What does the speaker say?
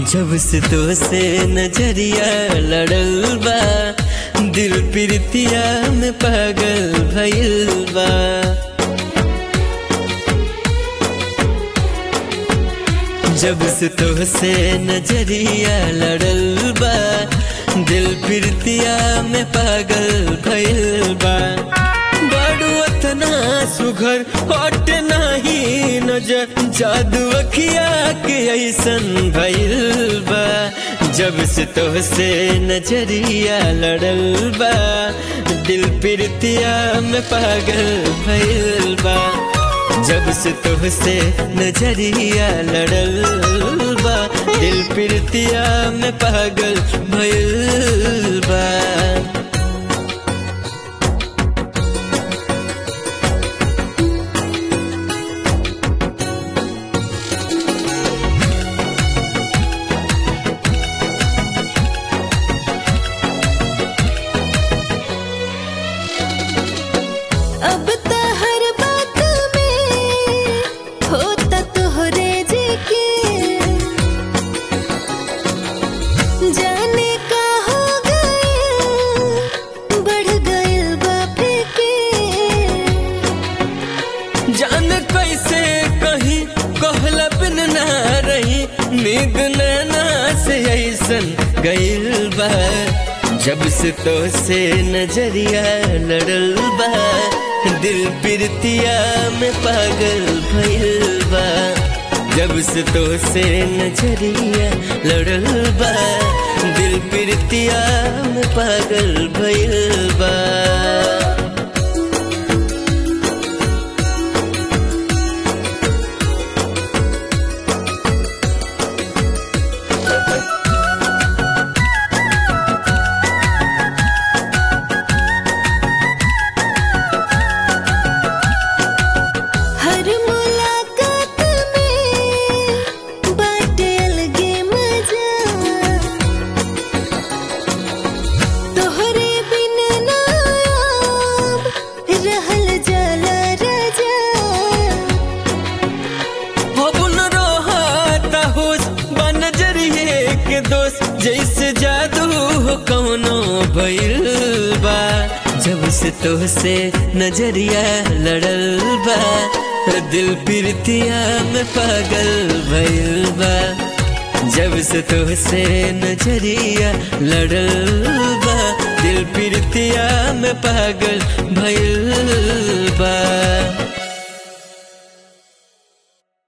जब से तो से नजरिया लड़ल बा दिल प्रीतिया में पागल भइल बा जब से तो से नजरिया लड़ल बा दिल प्रीतिया में पागल भइल बा बड़ू अतना सुघर हट नहीं नजर जादू अखिया के ऐसन भइल बा जब से तो से नजरिया लड़ल बा दिल प्रीतिया में पागल भइल बा जब से तुझसे नजरिया लड़ल बा दिल प्रीतिया में पागल भइल बा अब त हर बात में होता तोहरे जी के जाने का हो गए बढ़ गए बापे के जान कैसे कहीं कहला बिन ना रही नींद नैना से ऐसन गइल बा जब से तो से नजरिया लड़ल बा दिल प्रीतिया में पागल भइल बा जब से तो से नजरिया लड़ल बा दिल प्रीतिया में पागल भइल बा हर मुलाकात में बाटे अलगे मजा तोहरे बिन ना अब रहल जाला राजा अबुन रोहाता होश बनजरिए के दोस्त जैसे जादू हो कौनो भइल बा जब से तो से नजरिया लड़ल बा दिल प्रीतिया में पागल भइल बा जब से तो से नजरिया लड़ल बा दिल प्रीतिया में पागल भइल बा